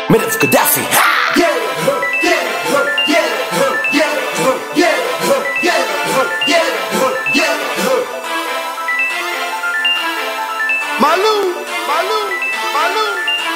Made of Gaddafi. Malou, Malou, Malou.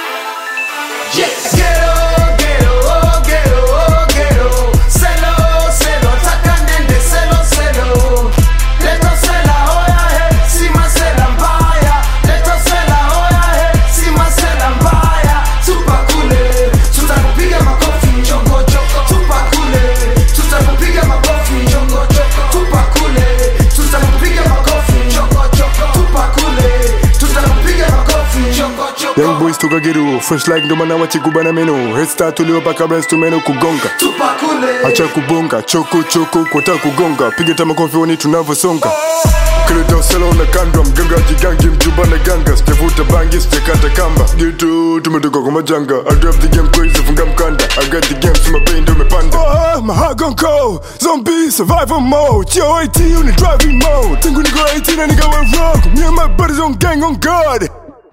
Yes. Ghetto, ghetto, oh, ghetto, oh, ghetto. Selo, selo, taka nende, selo, selo. Leto sela, hoya he, sima sela mbaya. Leto sela, hoya he, sima sela mbaya. Tupa kule, tutakupiga makofi choko choko. Tupa kule, tutakupiga makofi choko choko. Tupa kule, tutakupiga makofi choko choko. Tupa kule, tutakupiga makofi choko choko. Young boys toka geru fresh like ndo maana wachikubana meno head start tuliopaka breast tumeno kugonga Tupa kule. acha kubonga choko choko kwata kugonga piga tama kofi wani tunavyosonga kileta usela na kandwa mganga jigangi mjumba na ganga sijavuta bangi sijakata kamba gitu tumetoka kwa majanga I drive the game crazy funga mkanda I got the game sima bei ndo umepanda oh, mahagonko zombie survival mode yo 18 on the driving mode tangu niko 18 na nikawa rock me and my buddies on gang on guard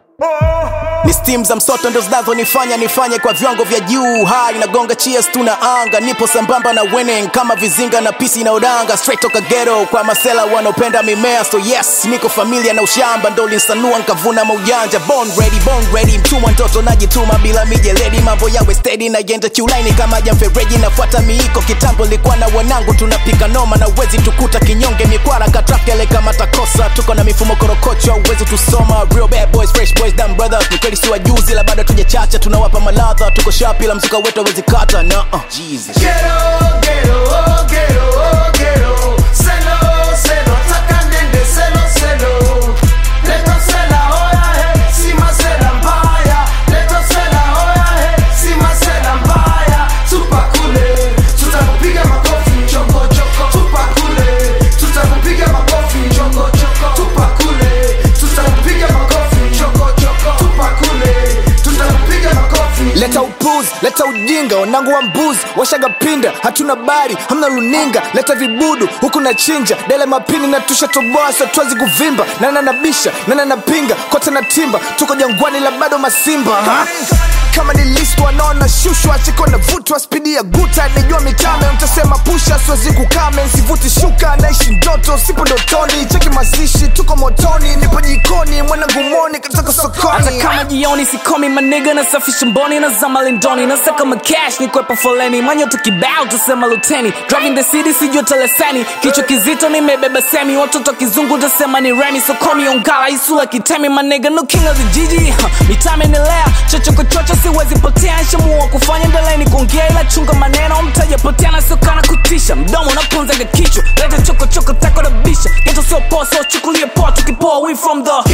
ni stim za msoto ndo zinazonifanya nifanye kwa viwango vya juu hai nagonga cheers tuna anga nipo sambamba na winning kama vizinga na pisi na udanga straight toka ghetto kwa masela wanaopenda mimea so yes niko familia na ushamba ndo linsanua nkavuna maujanja born ready born ready mtumwa mtoto najituma bila mijeledi mambo yawe steady na yenda kiulaini kama jamfereji nafuata miiko kitambo likuwa na wanangu tunapika noma na uwezi tukuta kinyonge mikwara katrakele kama takosa tuko na mifumo korokocho uwezi tusoma real bad boys fresh boys dumb brothers ni kweli si wajuzi la bado tujachacha tunawapa maladha tuko shapi la mzuka wetu awezi kata na uh, Jesus. Ghetto, ghetto, oh, ghetto, oh, ghetto. Selo, selo, taka nende, selo, selo. Leto sela, hoya he, sima sela mbaya. Leto sela, hoya he, sima sela mbaya. Tupa kule, tutakupiga makofi choko choko. Tupa kule, tutakupiga makofi choko choko. Tupa kule, tutakupiga makofi choko choko. Tupa kule, tutakupiga makofi. leta upuzi leta ujinga wanangu wa mbuzi washaga pinda hatuna bari hamna runinga leta vibudu huku na chinja dele mapini na tushatoboa satwazi kuvimba nana nabisha nana napinga kote na timba tuko jangwani la bado masimba ha? kama ni list wanaona shushwa chiko na vutwa spidi ya guta nijua mitame mtasema pusha siwezi kukame sivuti shuka naishi ndoto sipo ndotoni cheki mazishi tuko motoni nipo jikoni mwanangu moni kataka hata sokoni kama jioni sikomi maniga nasafisha mboni nazama lindoni nasaka makash nikwepa foleni manyoto kibao tusema luteni driving the city sijua teleseni kichwa kizito nimebeba semi watoto kizungu tasema ni remi sokomi ongala isula kitemi maniga no king of the jiji huh. mitame nilea chocho kwa chocho siwezi potea nshamua kufanya mbeleni kuongea ila chunga maneno mtaja potea nasiokana kutisha mdomo unapunzaga kichwa leta chokochoko tako na bisha geto sio poa so chukulie poa tukipoa we from the